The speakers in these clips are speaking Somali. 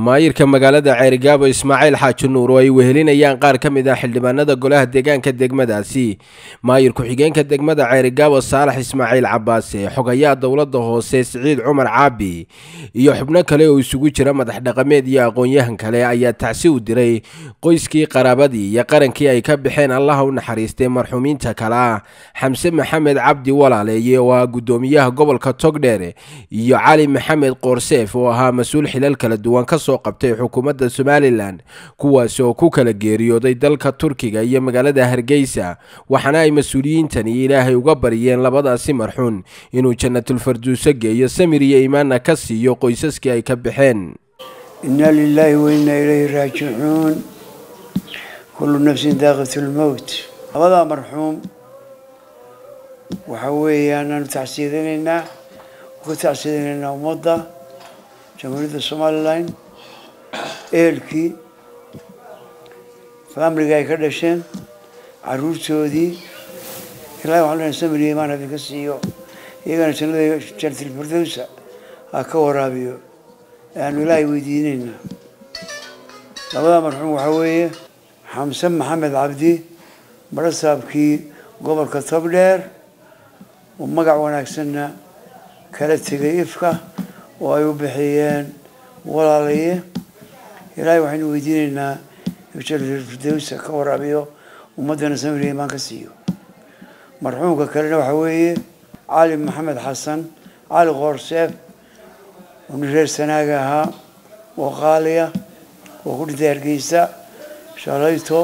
maayirka magaalada ceerigaabo ismaaciil xaaji nuur oo ay wehelinayaan qaar ka mid ah xildhibaanada golaha deegaanka degmadaasi maayir ku-xigeenka degmada ceerigaabo saalax ismaaciil cabaase xogayaha dowladda hoose siciid cumar caabi iyo xubno kale oo isugu jira madax dhaqameed iyo aqoon-yahan kale ayaa tacsi u diray qoyskii qaraabadii iyo qarankii ay ka baxeen allaha u naxariistay marxuumiinta kale ah xamse maxamed cabdi walaaleeye oo ah guddoomiyaha gobolka togdheer iyo cali maxamed qoorseef oo ahaa mas-uul xilal kala duwan ka soo qabtay xukuumadda somalilan kuwaas oo ku kala geeriyooday dalka turkiga iyo magaalada hargeysa waxaana ay mas-uuliyiintani ilaahay uga baryeen labadaasi marxuun inuu janatulfarduuso geeyo samir iyo iimaanna ka siiyo qoysaskii ay ka baxeen inna lilaahi wa innaa ilayhi raajicuun kullu nafsin daaqatu lmowt labadaa marxuum waxa weeyaan aanu tacsiyadinaynaa ku tacsiyadinaynaa ummadda jamhuuriyadda somalilan ehelkii faamiliga ay ka dhasheen caruurtoodii ilahi waxaan leenahay samir iyo imaan idinka siiyo iyagana jannada jannatilfirdowsa ha ka waraabiyo ayaanu ilaahay weydiinaynaa labadaa marxuum waxaa weeye xamse maxamed cabdi barasaabkii gobolka togdheer oo magac wanaagsanna kala tegay ifka oo ay u bixiyeen walaalaye ilaahay waxaynu weydiinaynaa firdaws ka waraabiyo ummaddana samir iyo imaan ka siiyo marxuumka kalena waxaa weeye cali maxamed xasan cali qoorseef oo nin reer sanaaga ahaa oo qaaliya oo ku dhintay hargeysa shalayto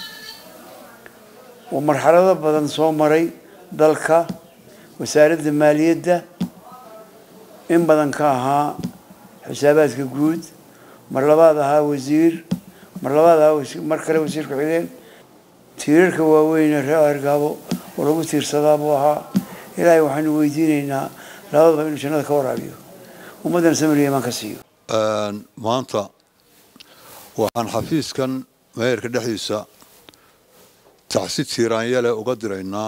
oo marxalado badan soo maray dalka wasaaradda maaliyadda in badan ka ahaa xisaabaadka guud mar labaad ahaa wasiir mar labaad ahaa mar kale wasiir ku-xigeen tiirarka waaweyne reer argaabo oo lagu tiirsadaa buu ahaa ilaahay waxaanu weydiinaynaa labadaba inuu jannada ka waraabiyo ummaddana samiriya imaan ka siiyo maanta waxaan xafiiskan meeyarka dhexdiisa tacsi tiiraanyale uga diraynaa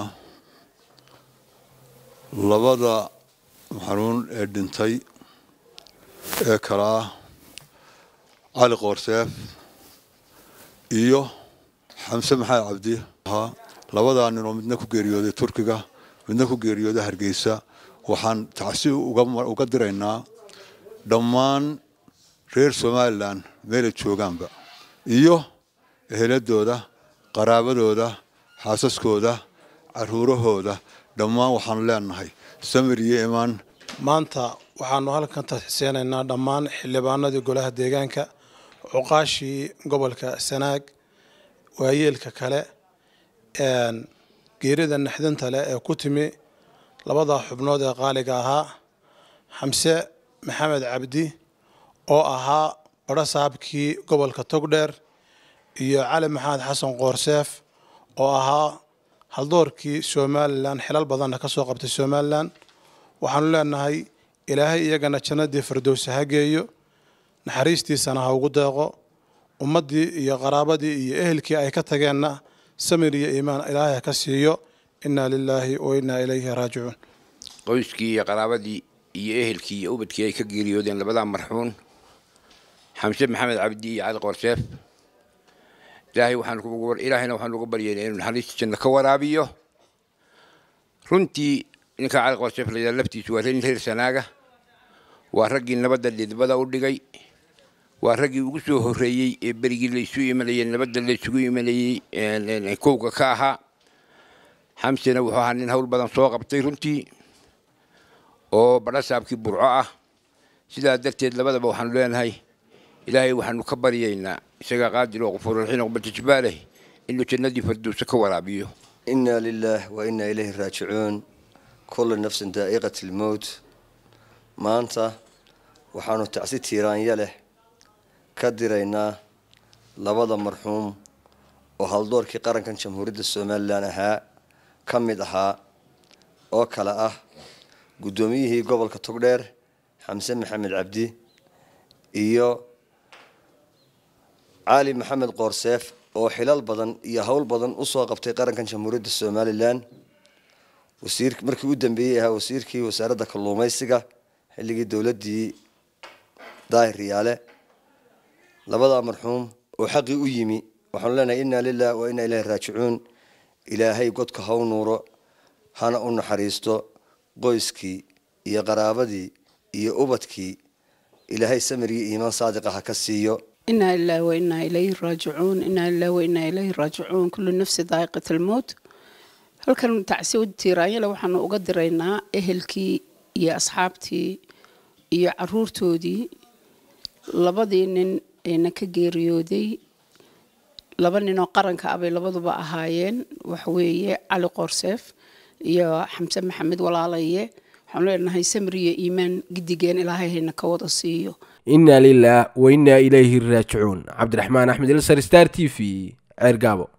labada maxanuun ee dhintay ee kala ah cali qoorseef iyo xamse maxamed cabdi ahaa labadaa nin oo midna ku geeriyooday turkiga midna ku geeriyooday hargeysa waxaan tacsi uga diraynaa dhammaan reer somalilan meelay joogaanba iyo eheladooda qaraabadooda xaasaskooda caruurahooda dhammaan waxaanu leenahay samir iyo imaan maanta waxaanu halkan taxiseenaynaa dhammaan xildhibaanadii golaha deegaanka cuqaashii gobolka sanaag waayeelka kale geerida naxdinta leh ee ku timi labada xubnood ee qaaliga ahaa xamse maxamed cabdi oo ahaa barasaabkii gobolka togdheer iyo cali maxamed xasan qoorseef oo ahaa haldoorkii somalilan xilal badanna ka soo qabtay somalilan waxaanu leenahay ilaahay iyagana jannadii firdowsa ha geeyo naxariistiisana ha ugu deeqo ummaddii iyo qaraabadii iyo ehelkii ay ka tageenna samir iyo iimaan ilaahay ha ka siiyo innaa lilaahi wa innaa ilayhi raajicuun qoyskii iyo qaraabadii iyo ehelkii iyo ubadkii ay ka geeriyoodeen labadaa marxuun xamse maxamed cabdi iyo cali qoorseef ilaahay waxaan ilaahayna waxaan uga baryeynaa inuu naxariista janno ka waraabiyo runtii ninka cali qoorseef la yidhaha laftiisu waa nin reer sanaaga waa raggii nabadda dhidbada u dhigay waa raggii ugu soo horreeyey ee berigii laysu imanayey nabadda laysugu imanayey kowga ka ahaa xamsena wuxuu ahaa nin hawl badan soo qabtay runtii oo badhasaabkii burco ah sidaa darteed labadaba waxaanu leenahay ilaahay waxaanu ka baryaynaa isagaa qaadir oo qufuurraxiin oqbatajbaaleh inuu jannadii farduusa ka waraabiyo inna lilaah wa innaa ilayhi raajicuun kullu nafsin daa'iqat lmowt maanta waxaanu tacsi tiiraanya leh ka diraynaa labada marxuum oo haldoorkii qarankan jamhuuriyadda somalilan ahaa ka mid ahaa oo kale ah guddoomiyihii gobolka togdheer xamse maxamed cabdi iyo cali maxamed qoorseef oo xilal badan iyo howl badan usoo qabtay qarankan jamhuuriyadda somalilan wasiir markii u dambeeyey ahaa wasiirkii wasaaradda kalluumaysiga xilligii dowladdii daahir riyaale labadaa marxuum oo xaqii u yimi waxaanu leenahay inna lilah wa inna ilaahi raajicuun ilaahay godka ha u nuuro hana u naxariisto qoyskii iyo qaraabadii iyo ubadkii ilaahay samirgii iimaan saadiqa ha ka siiyo inaa lilahi wa inaa ilayhi raajicuun inaa lilahi wa inaa ilayhi raajicuun kullu nafsi daa'iqat almowt halkan tacsi tiiraanyale waxaanu uga diraynaa ehelkii iyo asxaabtii iyo caruurtoodii labadii nin eena ka geeriyooday laba ninoo qaranka ah bay labaduba ahaayeen waxweeye cali qoorseef iyo xamse maxamed walaalaye waxaanu leenahay samri iyo iimaan gidigeen ilaahay hayna ka wada siiyo inna lilah wa inna ilayhi raajicuun cabdiraxmaan axmed ilsar star t v ceer gaabo